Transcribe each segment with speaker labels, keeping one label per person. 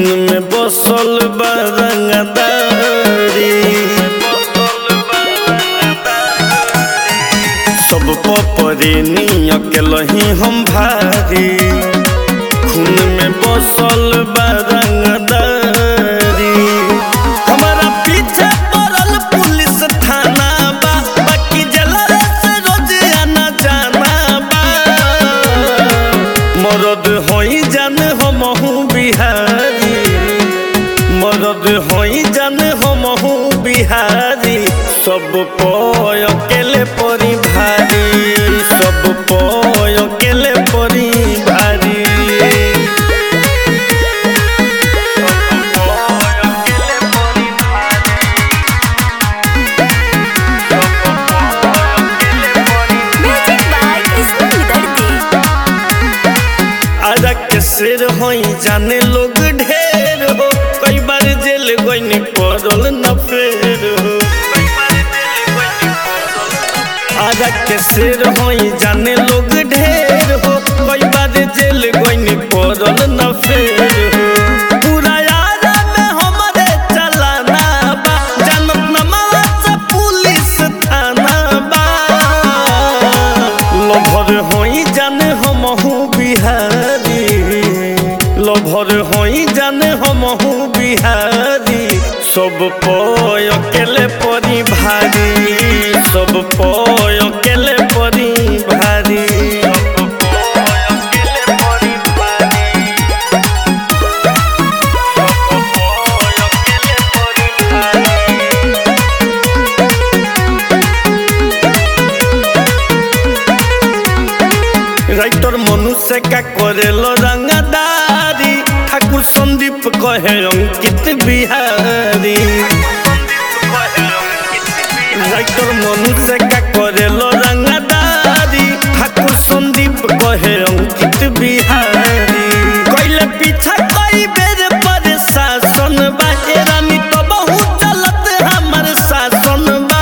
Speaker 1: में बसल बा रंगदारी सब पपरे नियक लही हम भारी खून में बसल बा रंगदारी हमारा पीछे पड़ल पुलिस थाना बा बाकी जलरे से रोज आना जाना बा मरद होई जान हमहू बिहारी मरद होई जान हमहू बिहारी सब पय अकेले परी भारी सब पय अकेले परी भारी
Speaker 2: Music by Krishna Vidarti.
Speaker 1: आजा के शेर होई जाने लोग ढेर हो कई बार जेल गईन पड़ल न फेर हो आजा के शेर होई जाने लोग ढेर हो कई बार जेल गईन पड़ल न फेर हो पूरा यारा में हमरे चलाना बा जनत नमला से पुलिस थाना बा लभर होई जाने हमहू बिहारी लभर होई जाने हमहू बिहारी सब पय अकेले परी भारी सब पय अकेले परी भारी राइटर मनुष्य का करेल रंगदारी ठाकुर संदीप कहे अंकित बिहारी राइटर मनुष्य का करेल रंगदारी ठाकुर संदीप कहे अंकित बिहारी कैले पीछा कई बेर पर शासन बा ए रानी तो बहुत चलत हमर शासन बा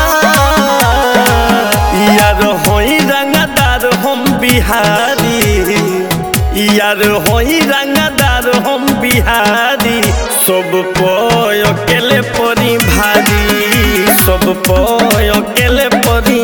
Speaker 1: यार होई रंगदार हम बिहारी यार होई रंगदार हम बिहारी सब पय अकेले परी भारी सब पय अकेले परी